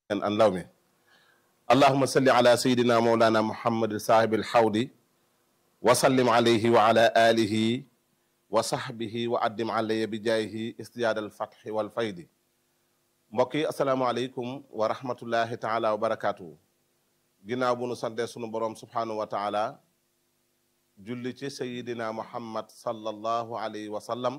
an law mi allahuma salli ala sayidina mawlana muhammad saahibi alxawdi wa sallim alayhi wa ala alihi wa sahbihi wa addim alaya bi jaayihi istiyaad alfatxi walfaydi mbokk yi asalaamualeykum wa rahmatullahi taala wa barakaatuhu ginnaaw bu nu sante sunu boroom subhaanahu wa taala julli ci sayidina muhammad sallallahu alayhi wa sallam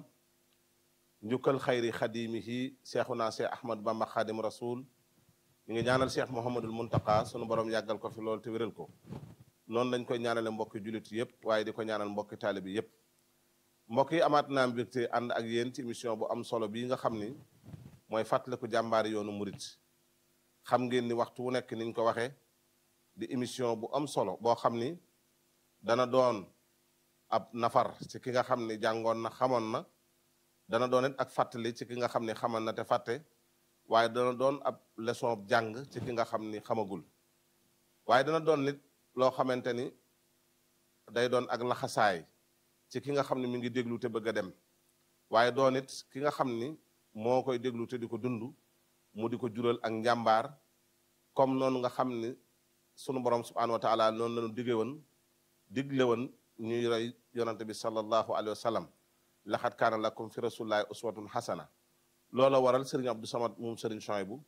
njukkal xayri xadimihi cheikhuna cheikh ahmad bamba xaadim rasul ñu ngi ñaanal cheikh mohamadul muntaka sunu borom yàggal ko fi loolu te wéral ko noonu lañ koy ñaanale mbokki jullit yëpp waaye di ko ñaanal mbokki taalibi yëpp mbokk yi amaat naa mbégte ànd ak yéen ci émission bu am solo bii nga xam ni mooy fàttaliku jàmbaari yoonu murit xam ngeen ni waxtu wu nekk niñ ko waxee di émission bu am solo boo xam ni dana doon ab nafar ci ki nga xam ni jàngoon na xamoon na dana doon it ak fàttali ci ki nga xam ni xamal na te fàtte waaye dana doon ab leçon jàng ci ki nga xam ni xamagul waaye dana doon nit loo xamante ni day doon ak laxasaay ci ki nga xam ne mi ngi déglu te bëgg a dem waaye doon it ki nga xam ni moo koy déglu te di ko dund mu di ko jural ak njàmbaar comme noonu nga xam ni sunu borom subhanahu wa taala noonu lañu digge woon digle woon ñuy roy yonante bi sallallahu alayhi wa sallam laxat kaana lakum fi rasulillahi uswatun xasana loola waral sëriñ Abdou Samad moom sëriñ Chouaïbou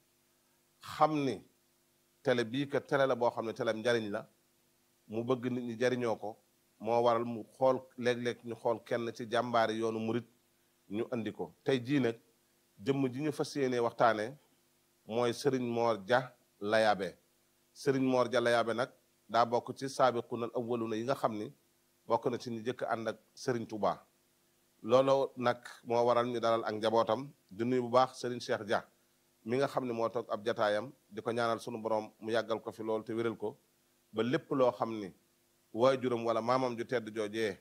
xam ni télé bii que télé la boo xam ne télé njariñ la mu bëgg nit ñi jariñoo ko moo waral mu xool léeg-léeg ñu xool kenn ci jàmbaari yoonu murit ñu andi ko tey jii nag jëmm ji ñu fas yéenee waxtaanee mooy sëriñ Mor Dia Layabe sëriñ Mor Dia Layabe nag daa bokk ci saabiquna al awwaluna yi nga xam ni bokk na ci ñu jëkk ànd ak sëriñ Touba loolu nag moo waral ñu dalal ak njabootam di nuyu bu baax sëriñ Cheikh Dia mi nga xam ne moo toog ab jataayam di ko ñaanal sunu borom mu yàggal ko fi loolu te wéral ko ba lépp loo xam ni waajuram wala maamam ju tedd joojee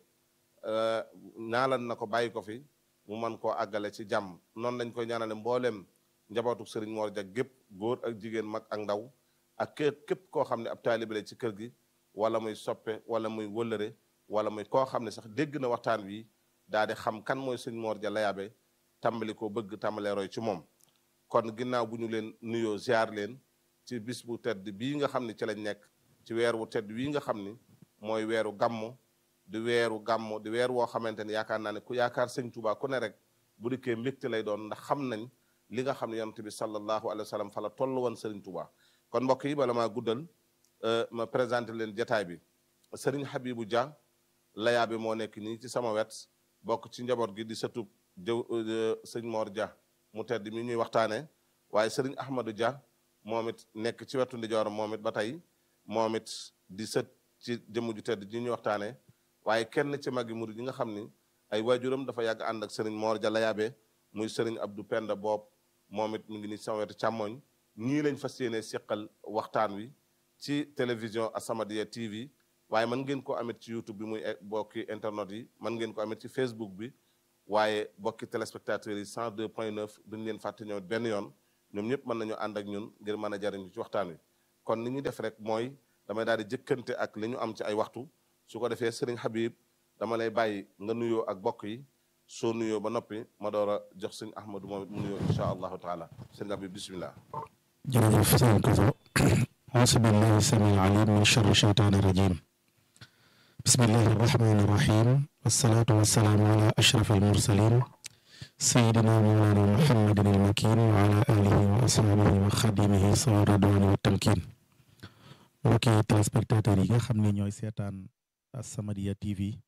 ñaalan na ko bàyyi ko fi mu mën koo àggale ci jàmm noonu lañ koy ñaanale mbooleem njabootu sëriñ Mor Dia gépp góor ak jigéen mag ak ndaw ak képp képp koo xam ne ab taalibe la ci kër gi wala muy soppe wala muy wëllëre wala muy koo xam ne sax dégg na waxtaan wi daal di xam kan mooy sëriñ Mor Dia Layabe tàmbali ko bëgg tàmbalee roy ci moom kon ginnaaw bu ñu leen nuyoo ziar leen ci bis bu tedd bii nga xam ne ci lañ nekk ci weer wu tedd wii nga xam ni mooy weeru gàmmu di weeru gàmmu di weer woo xamante ni yaakaar naa ne ku yaakaar sëñ Tuubaa ku ne rek bu dikkee mbégte lay doon ndax xam nañ li nga xam ne yonent bi sallallahu alayhi wa sallam fa la toll woon sëriñ Tuubaa kon mbokk yi bala maa guddal ma présenté leen jataay bi sëriñ Habibou Dia Layabe moo nekk nii ci sama wet bokk ci njaboot gi di sëtub jëw sëñ Mor Dia mu tedd mi ñuy waxtaanee waaye sëriñ Ahmadou Dia moom it nekk ci wetu ndijooram moom it ba tey moom it di sët ci jëmm ju tedd ji ñuy waxtaanee waaye kenn ci magi murid yi nga xam ni ay waajuram dafa yàgg ànd ak sëriñ Mor Dia Layabe muy sëriñ Abdou Penda Boob moom it mu ngi ni sama wetu càmmoñ ñii lañ fas yéene seqal waxtaan wi ci télévision As-Samadiyya TV waaye mën ngeen ko amit ci YouTube bi muy bokki internet yi mën ngeen ko amit ci Facebook bi waaye bokki téléspectateurs yi 102 point 9 duñ leen fàtte ñëw benn yoon ñoom ñëpp mën nañu ànd ak ñun ngir mën a jariñu ci waxtaan wi kon ni ñu def rek mooy damay daal di jëkkante ak li ñu am ci ay waxtu su ko defee sëriñ Habib dama lay bàyyi nga nuyoo ak bokk yi soo nuyoo ba noppi ma door a jox sëñ Ahmadou moom it mu nuyoo incha allahu taala sëriñ Habib bisimilah. jërëjëf sëriñ Koso auzu billahi samil alim min charri cheytaani rajim bismillahi arrahmani irrahim wassalaatu wassalaamu ala ashraf almursalin sayidina mawlana muhammadin almakin wa ala alihi wa ashabihi wa xadimihi sawa radwani wa tamkin mbokki téléspectateurs yi nga xam ne ñooy seetaan As-Samadiyya TV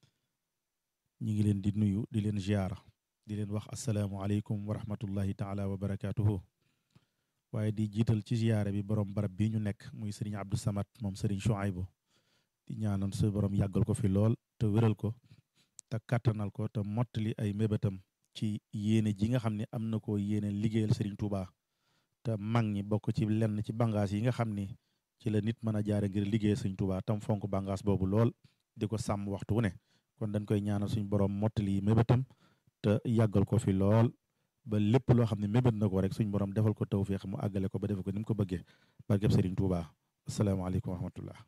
ñi ngi leen di nuyu di leen ziar di leen wax asalaamualeykum wa rahmatullahi taala wa barakatuhu waaye di jiital ci ziyaare bi borom barab bi ñu nekk muy sëriñ Abdou Samad moom sëriñ Chouaïbou di ñaanoon su borom yàggal ko fi lool te wéral ko te kàttanal ko te mottali ay mébétam ci yéene ji nga xam ne am na ko yéene liggéeyal sëriñ Touba te mag ñi bokk ci lenn ci bangaas yi nga xam ni ci la nit mën a jaare ngir liggéeyal sëriñ Touba tam fonk bangaas boobu lool di ko sàmm waxtu wu ne kon dañ koy ñaanal suñ borom mottali mébétam te yàggal ko fi lool ba lépp loo xam ne mébét na ko rek suñ borom defal ko tawféex mu àggale ko ba defe ko ni mu ko bëggee barkeb sëriñ Touba asalaamaaleykum wa rahmatullah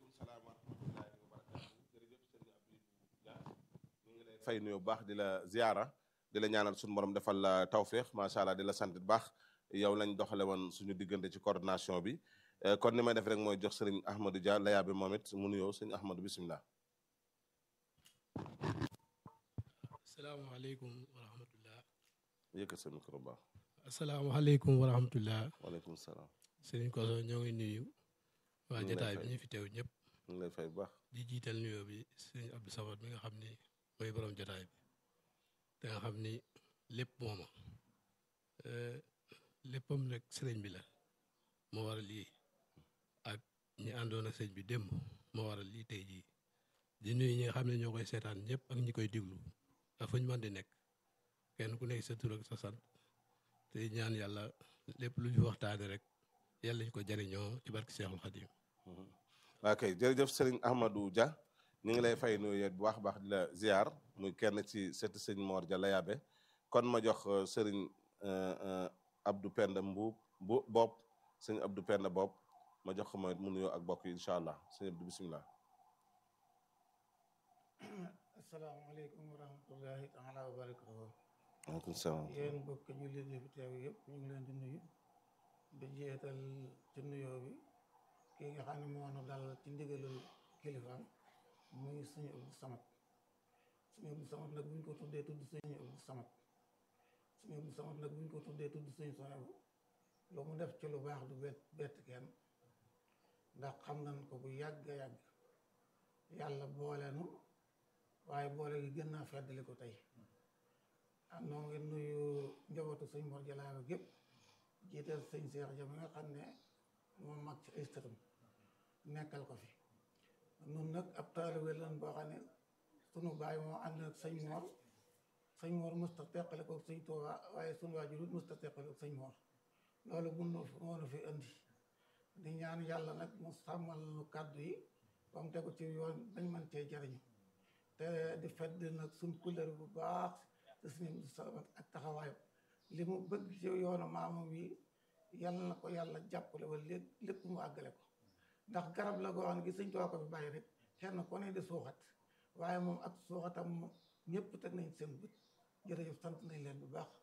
fay nuyu bu baax di la ziara di la ñaanal suñu borom defal la tawféex macha allah di la sant bu baax yow lañ doxale woon suñu diggante ci coordination bi kon ni may def rek mooy jox sëriñ Ahmadou Dia layaa bi moom it mu nuyoo sëriñ Ahmadou bisimilah. asalaamaaleykum wa rahmatullah. yëkkat sa micro baax. asalaamaaleykum wa rahmatullah. waaleykum salaam. sëriñ Koso ñoo ngi nuyu. waa ñu ngi lay jotaay bi fay. ñu fi teew ñëpp. ñu ngi lay fay bu baax. di jiital nuyoo bi sëriñ Abdou Samad mi nga xam ni mooy borom jotaay bi. te nga xam ni lépp mooma. Eh, léppam rek sëriñ bi la. moo waral lii. ak ñi àndoon ak sëriñ bi démb moo waral lii tey jii. di nuyu ñi nga xam ne ñoo koy seetaan ñëpp ak ñi koy diglu. ak fu ñu mën di nekk. kenn ku nekk sa tur ak sa sant. te ñaan yàlla lépp lu ñu waxtaane rek yàlla ñu ko jariñoo ci barki Seexul Xadim ok jërëjëf sëriñ Ahmadou Dia ñu ngi lay fay nuyu bu baax a baax di la ziar muy kenn ci sëti sëñ Mor Dia Layabe kon ma jox euh, sëriñ euh, euh, Abdou Penda Mbuub bu bopp sëñ Abdou Penda bopp ma jox ko mooy mu nuyoo ak bokk yi incha allah sëñ Abdou bisimilah. asalaamaaleykum wa rahmatullahi taala wa barakatuhu waaleykum salaam. yéen bokk jullit yi fi teew yëpp ñu ngi leen di nuyu di jeetal ci nuyoo bi kii nga xam ne moo nu dal ci ndigalul kilifaam muy suñu Abdou Samad suñu Abdou Samad nag buñ ko tuddee tudd suñu Abdou Samad suñu Abdou Samad nag buñ ko tuddee tudd suñu soxebu lu mu def ci lu baax du bett bett kenn ndax xam nañ ko bu yàgg a yàgg yàlla boole nu waaye boole gi gën naa feddali ko tey am noo ngi nuyu njabootu sëñ Mor Jalaabe gépp jiital sëñ Seex Ja mi nga xam ne moom mag ci ay sëtam nekkal ko fi nun nag ab taalibe lan boo xam ne sunu baay moo ànd ak sëñ Mor sëñ Mor musta teqale ko sëñ Tuuba waaye sunu waajur it musta teqale ko sëñ Mor loolu bu nu moo nu fi indi di ñaan yàlla nag mu sàmmal nu kàddu yi ba mu tegu ci yoon bañ mën cee jariñu te di fedd nag suñ couleur bu baax te suñu sabat ak taxawaayam li mu bëgg ci yoonu maamam yi yàlla na ko yàlla jàppale ba lépp lépp mu àggale ko ndax garab la goo xam ne gi sëñ Tuubaa ko fi bàyyi rek kenn ku ne di suuxat waaye moom ak suuxatam moom ñëpp teg nañ seen bët jërëjëf sant nañ leen bu baax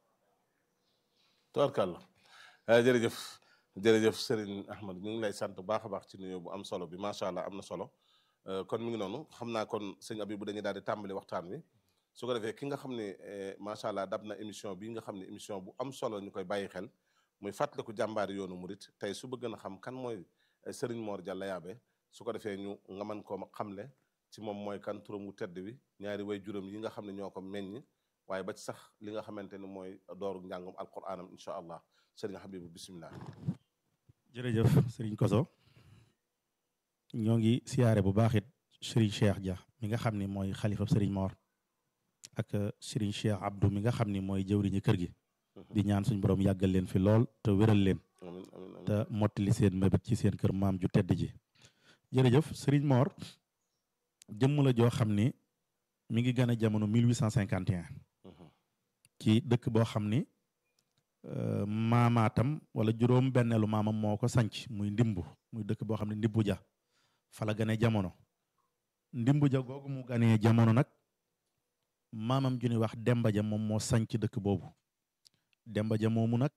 Tubarkàlla ah jërëjëf jërëjëf Serigne Ahmad ñu ngi lay sant bu baax a baax ci nuyoo bu am solo bi macha allah am na solo Euh, kon mi ngi noonu xam naa kon sëñ Abibu dañuy daal di tàmbali waxtaan wi su ko defee ki nga xam ne eh, macha allah dab na émission bi nga xam ne émission bu am solo ñu koy bàyyi xel muy fàttaliku jàmbaari yoonu murit tey su bëgg na xam kan mooy eh, Serigne Mor Dia Layabe su ko defee ñu nga mën koo xamle ci moom mooy kan turam wu tedd wi ñaari way juróom yi nga xam ne ñoo ko meññ waaye ba ci sax li nga xamante ne mooy dooru njàngum alquranam incha allah Serigne Habibu bisimilah. jërëjëf sëriñ Koso ñoo ngi siyaare bu baax it sëriñ Cheikh Dia mi nga xam ni mooy xalifa sëriñ Mor ak sëriñ Cheikh Abdou mi nga xam ni mooy jëwriñu kër gi di ñaan suñ borom yàggal leen fi lool te wéral leen amiin amiin amiin te mottali seen mébét ci seen kër maam ju tedd ji jërëjëf sëriñ Mor jëmm la joo xam ni mi ngi gën a jamono 1851 Mhm. ci dëkk boo xam ni euh, maamaatam wala juróom benneelu maamam moo ko sanc muy ndimbu muy dëkk boo xam ne ndimbu ja fa la gane jamono ndimbu ja googu mu ganee jamono nag maamam ju ñuy wax demba ja moom moo sanc dëkk boobu demba ja moomu nag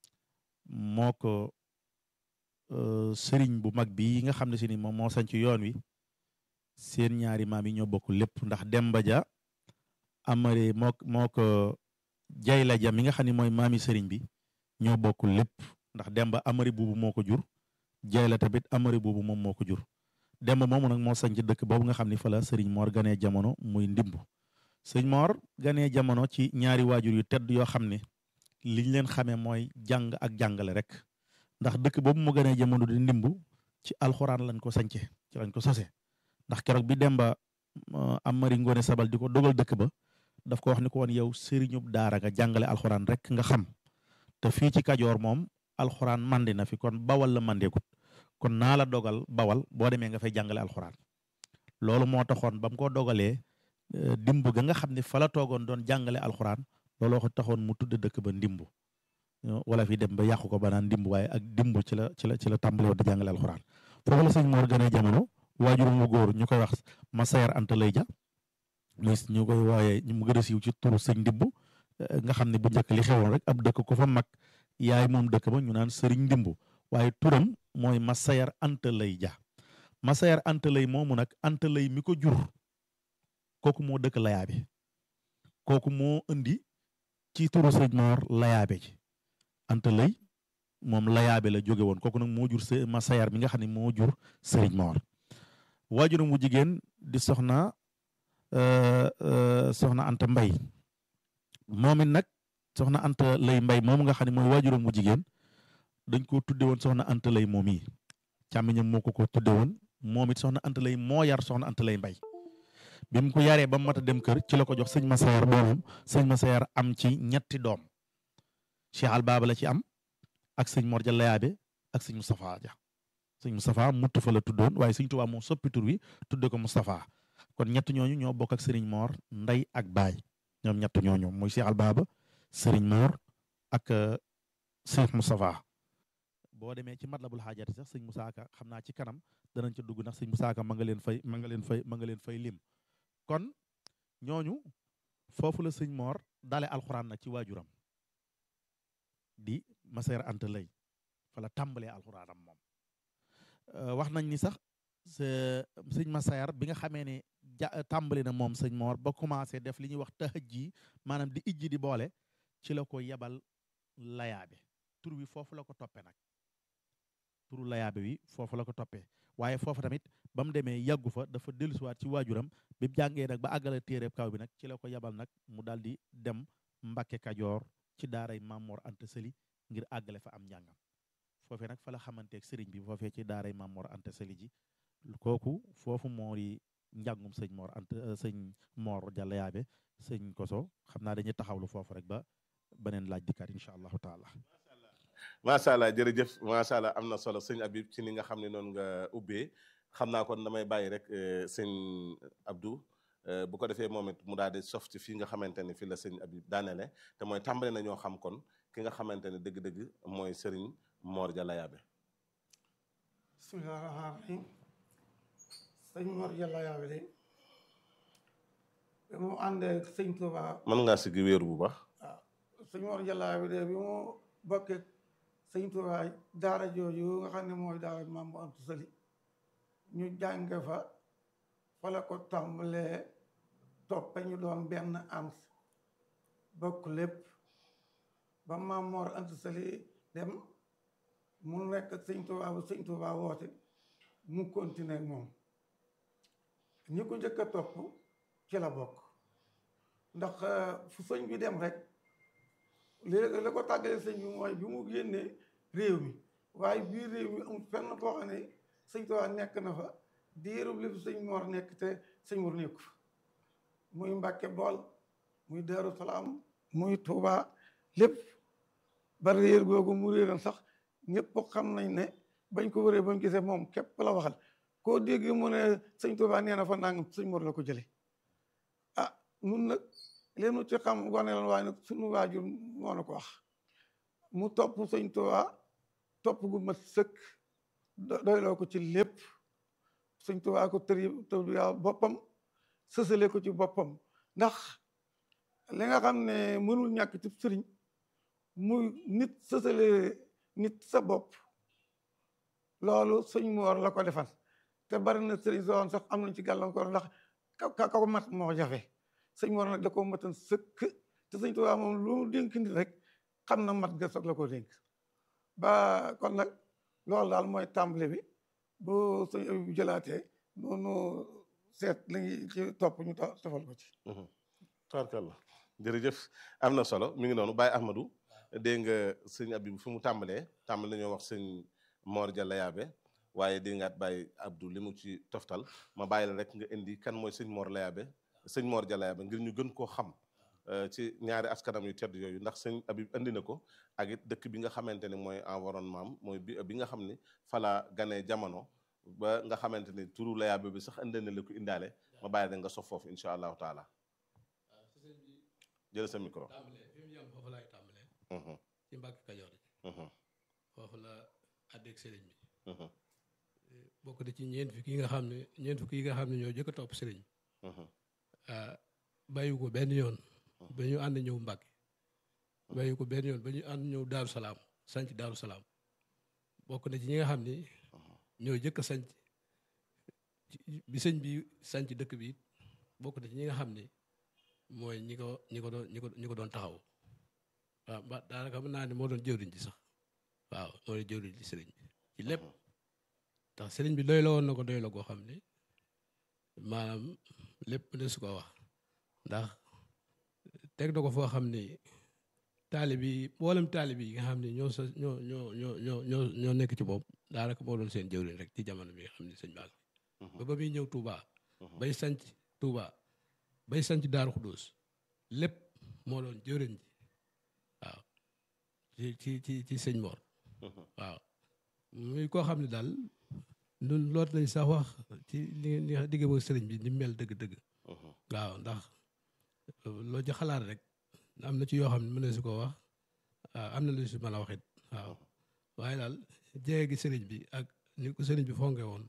moo ko euh, sëriñ bu mag bi nga xam ne si ni moom moo sanc yoon wi seen ñaari maam yi ñoo bokk lépp ndax demba ja amari moo moo ko jayla ja mi nga xam ne mooy maami sëriñ bi ñoo bokk lépp ndax demba amari buubu moo ko jur jayla tamit amari buubu moom moo ko jur demba moomu nag moo sañ ci dëkk boobu nga xam ne fa la sëriñ Mor ganee jamono muy ndimbu sëriñ Mor ganee jamono ci ñaari waajur yu tedd yoo xam ne liñ leen xamee mooy jàng ak jàngale rek ndax dëkk boobu mu ganee jamono di ndimbu ci alxuraan lañ ko sañce ci lañ ko sose ndax keroog bi demba uh, amari ngoone sabal di ko dogal dëkk ba daf ko wax ni ko woon yow sëriñub daara nga jàngale alxuraan rek nga xam te fii ci kajoor moom alxuraan mandi na fi kon bawal la mandeekut kon naa la dogal bawal boo demee nga fay jàngale alxuraan loolu moo taxoon ba mu ko dogalee eh, dimb ga nga xam ne fa la toogoon doon jàngale alxuraan looloo ko taxoon mu tudd dëkk ba ndimbu wala fi dem ba yàqu ko ba naan ndimbu waaye ak dimbu ci la ci la ci la tàmbale woon di jàngale alxuraan foofu la sëñ Mor gënee jamono waajuram mu góor ñu koy wax Massayer Anta Lay Ja muy ñu koy wooyee mu gën a siiw ci turu sëñ ndimbu nga xam ne bu njëkk li xewoon rek ab dëkk ko fa mag yaay moom dëkk ba ñu naan sëriñ ndimbu waaye turam mooy Masayar Anta Lay Ja Masayar Anta Lay moomu nag Anta Lay mi ko jur kooku moo dëkk layaabe kooku moo indi ci turu sëñ Moor layaabe ji Anta Lay moom layaabe la jóge woon kooku nag moo jur s Masayar mi nga xam ne moo jur sëriñ Moor waajuram wu jigéen di soxna soxna Anta Mbay moom it nag soxna Anta Lay Mbay moom nga xam ne mooy waajuram wu jigéen dañ ko tudde woon soxna Anta Lay moom yi càmmiñam moo ko ko tudde woon moom it soxna Anta Lay moo yar soxna Anta Lay Mbay bi mu ko yaree ba mu mat a dem kër ci la ko jox sëñ Masayar doomam sëñ Masayar am ci ñetti doom Cheikh Al Baba la ci am ak sëñ Mor Ja Layaabe ak sëñ Moustapha Ja sëñ Moustapha mutt fa la tuddoon waaye sëñ Tuubaa moo soppi tur wi tudde ko Moustapha kon ñett ñooñu ñoo bokk ak sëriñ Mor ndey ak baay ñoom ñett ñooñu muy Cheikh Al Baba sëriñ Mor ak Cheikh Moustapha boo demee ci matlabul xaajati sax sëñ Moussa Ka xam naa ci kanam danañ ca dugg ndax sëñ Moussa Ka ma nga leen fay ma nga leen fay ma nga leen fay lim kon ñooñu foofu la sëñ Mor dale alxuraan nag ci waajuram di Masayar Anta Lay fa la tàmbalee alxuraanam moom wax nañ ni sax sëñ Masayar bi nga xamee ne ja tàmbali na moom sëñ Mor ba commencé def li ñuy wax tahaj ji maanaam di ijji di boole ci la ko yebal layaabe tur wi foofu la ko toppee nag turu layaabe wi foofu la ko toppee waaye foofu tamit ba mu demee yàggu fa dafa dellusiwaat ci waajuram bi mu jàngee nag ba àggale téere kaw bi nag ci la ko yebal nag mu daal di dem Mbakke Kajoor ci daaray Mamor Anta Sali ngir àggale fa am njàngam foofee nag fa la xamanteeg sëriñ bi foofee ci daaray Mamor Anta Sali ji kooku foofu moo di njàngum sëñ Mor Anta sëñ Mor Jalla Yaabe sëñ Koso xam naa dañuy taxawlu foofu rek ba beneen laaj dikkaat incha allahu taala. macha allah jërëjëf macha allah am na solo sëñ Habib ci ni nga xam ne noonu nga ubbee xam naa kon damay bàyyi rek sëñ Abdou bu ko defee moom it mu daal di sof ci fii nga xamante ne fii la sëñ Habib daanele te mooy tàmbale na ñoo xam kon ki nga xamante ne dëgg-dëgg mooy sëriñ Mor Jalla Yaabe. bismillahi rahmaani rahim sëñ Mor Jalla Yaabe de bi mu àndee sëñ Tuuba mën ngaa siggi wéeru bu baax. waaw sëñ Mor Jalla Yaabe de bi mu bokkee sëñ Tuubaa daara jooju nga xam ne mooy daara Maam Mor Anta Sali ñu jànge fa fa la ko tàmbalee toppe ñu doon benn ans bokk lépp ba Maam Mor Anta Sali dem mu nekk sëñ Tuubaa ba sëñ Tuubaa woote mu continuer moom ñi ko njëkk a topp ci la bokk ndax fu sëñ bi dem rek léegi la ko tàggale sëñ bi mooy bi mu génnee réew mi waaye biir réew mi amul fenn foo xam ne sëñ Tuubaa nekk na fa diirub li fi sëñ Mor nekk te sëñ Mor nekku fa muy Mbàkke Bool muy Daaru Salaam muy Tuubaa lépp ba réer googu mu réeran sax ñëpp xam nañ ne bañ ko wëree ba mu gisee moom képp la waxal koo dégg mu ne sëñ Tuubaa nee na fa nangam sëñ Mor la ko jële ah nun nag leenu ci xam wane lan waaye nag suñu waajur moo na ko wax mu topp sëñ Tuubaa topp gu mat sëkk doyloo ko ci lépp sëñ Tuubaa ko tëri tëriyaa boppam sësale ko ci boppam ndax li nga xam ne mënul ñàkk ci sëriñ muy nit sësale nit sa bopp loolu sëñ Moor la ko defal te bari na sëriñ soon sax am nañ ci gàllankoor ndax ka ko mat moo jafe sëñ Mor nag da ko matan sëkk te sëñ Tuubaa moom lu mu dénk nit rek xam na mat ga soog la ko dénk ba kon nag loolu daal mooy tàmbali bi bu sëñ bi jëlaatee noonu seet li ngi ci topp ñu tofal ko ci tabarkalla jërëjëf am na solo mi ngi noonu Baye Ahmadou dégg nga sëñ Abib fi mu tàmbalee tàmbali nañoo wax sëñ Mor Jalla Yaabe waaye dégg nga Baye Abdou li mu ci toftal ma bàyyi la rek nga indi kan mooy sëñ Mor Layaabe sëñ Mor Jalla Yaabe ngir ñu gën koo xam ci ñaari askanam yu tedd yooyu ndax sëñ Abib andi na ko ak it dëkk bi nga xamante ne mooy environnement am mooy bi bi nga xam ni fala ganee jamono ba nga xamante ni turu Layaabe bi sax andi na la ko indaale ma bàyyi la nga sof foofu incha allahu taala jël sa micro. tàmbalee fi mu yem foofu laay tàmbalee. ci Mbàkke Kajoor ji. foofu la àddeeg sëriñ bi. bokk na ci ñeent fukki yi nga xam ne ñeent fukki yi nga xam ne ñoo jëkk a topp sëriñ bi. bàyyi ko benn yoon. ba ñu ànd ñëw Mbàkke. bàyyi ko benn yoon ba ñu ànd ñëw daaru salaam sanc daaru salaam bokk na ci ñi nga xam ni ñoo jëkk a sanc bi sëñ bi sanc dëkk bi bokk na ci ñi nga xam ni mooy ñi ko ñi ko doon ñi ko ñi ko doon taxaw waaw ba daanaka mën naa ne moo doon jëwriñ ji sax waaw moo doon jëwriñ ji sëriñ bi ci lépp ndax sëriñ bi doy la woon na ko doy la goo xam ni maanaam lépp ne su ko wax ndax teg na ko foo xam ni taalib yi mboolem taalib yi nga xam ne ñoo sa ñoo ñoo ñoo ñoo ñoo ñoo nekk ci boobu daanaka moo doon seen jëwriñ rek ci jamono bi nga xam ne sëñ baa ba ba muy ñëw Touba bay sanc Touba bay sanc Daaru Xudóos lépp moo doon jëwriñ ji waaw ci ci ci ci sëñ Mor waaw muy koo xam ne daal ñun loot nañ sax wax ci li li digg ak sëriñ bi ni mel dëgg-dëgg waaw ndax loo ci xalaat rek am na ci yoo xam ne mën na si ko wax waaw am na lu si mën a waxit waaw waaye daal jege gi sëriñ bi ak ni ko sëriñ bi fonke woon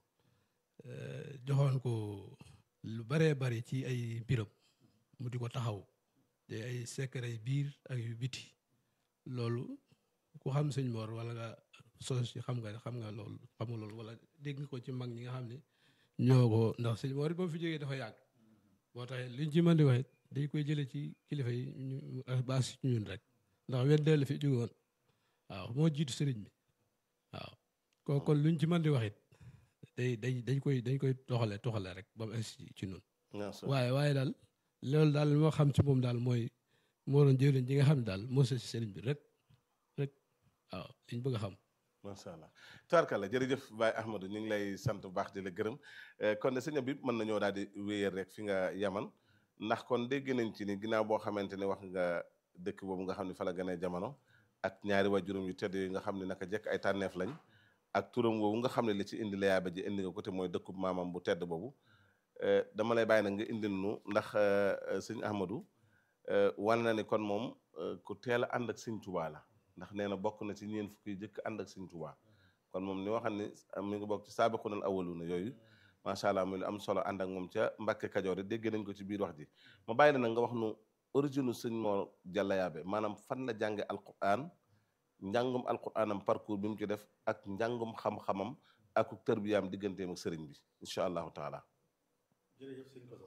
joxoon ko lu baree bari ci ay mbiram mu di ko taxaw te ay secret biir ak yu biti loolu ku xam sëñ Mor wala nga sos ci xam nga xam nga loolu xam nga loolu wala dégg nga ko ci mag ñi nga xam ne ñoo ko ndax sëñ Mor ba mu fi jógee dafa yàgg moo tax liñ ci mën di waxit dañ koy jëlee ci kilifa yi ñu baas ci ñun rek ndax wenn dell fi jóge woon waaw moo jiitu sëriñ bi waaw kon kon luñ ci mën di waxit day day dañ koy dañ koy toxale toxale rek ba mu egsi ci ñun waaye waaye daal loolu daal moo xam ci moom daal mooy moo doon jëriñ ji nga xam ne daal moo sa ci sëriñ bi rek rek waaw liñ bëgg a xam macha allah tubaarkalla jërëjëf Baye Ahmadou ñu ngi lay sant bu baax di la gërëm kon de sëñ bi mën nañoo daal di wéyal rek fi nga yaman ndax kon dégg nañ ci ni ginnaaw boo xamante ne wax nga dëkk boobu nga xam ne fa la gënee jamono ak ñaari waajuram yu tedd yi nga xam ne naka jekk ay tànneef lañ ak turam woowu nga xam ne li ci indi la yaaba ji indi nga ko te mooy dëkkub maamam bu tedd boobu dama lay bàyyi nag nga indil nu ndax sëñ Ahmadou wan na ni kon moom ku teel a ànd ak sëñ Tuubaa la ndax nee na bokk na ci ñeen fukki jëkk ànd ak sëñ Tuubaa kon moom ni waxam ne mi ngi bokk ci saabiqunal awwaluuna yooyu macha allah muy lu am solo ànd ak moom ca Mbàkke Kajoor yi dégg nañ ko ci biir wax ji ma bàyyi la nag nga wax nu origine sëñ Mor Jalla Yaabe maanaam fan la jànge alquran njàngum alquranam parcours bi mu ci def ak njàngum xam-xamam ak tërbiyaam digganteem ak sëriñ bi incha allahu taala jërëjëf sëñ Koso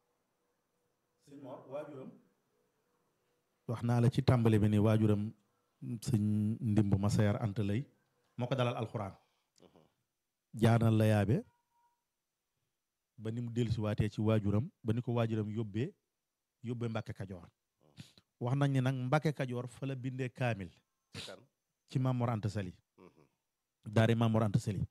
sëñ Mor waajuram wax naa la ci tàmbali bi ni waajuram sëñ ndimb Masayar Anta lay moo ko dalal alxuraan jaanal la yaabe ba ni mu dellusi waatee ci waajuram ba ni ko waajuram yóbbee yóbbee Mbàkke Kajoor wax nañ ne nag Mbàkke Kajoor fa la bindee kaamil ci Mamor Anta Sali daari Mamor Anta Sali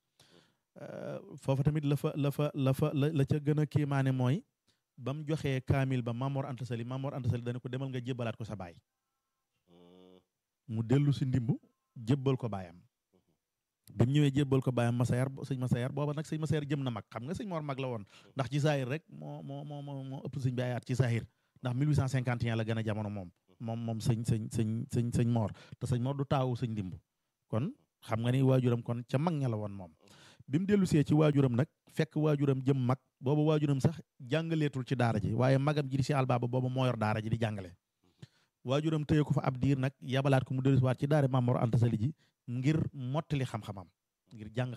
foofa tamit la fa la fa la fa la la ca gën a kiimaane mooy ba mu joxee kaamil ba Mamor Anta Sali Mamor Anta Sali dana ko demal nga jébbalaat ko sa baay mu dellu si ndimb jébbal ko baayam bi mu ñëwee jébbal ko baayam Masayar sëñ Masayar booba nag sëñ Masayar jëm na mag xam nga sëñ Mor mag la woon ndax ci saahir rek moo moo moo moo moo ëpp sëñ bi ayaat ci saahir ndax 1851 la gën a jamono moom moom moom sëñ sëñ sëñ sëñ sëñ Mor te sëñ Mor du taawu sëñ ndimb kon xam nga ni waajuram kon ca mag ña la woon moom bi mu dellu see ci waajuram nag fekk waajuram jëm mag booba waajuram sax jàngaleetul ci daara ji waaye magam ji di si albaaba booba moo yor daara ji di jàngale waajuram tëye ko fa ab diir nag yabalaat ko mu dellusiwaat ci daara Mamor Anta Sali ji ngir mottali xam-xamam ngir jàng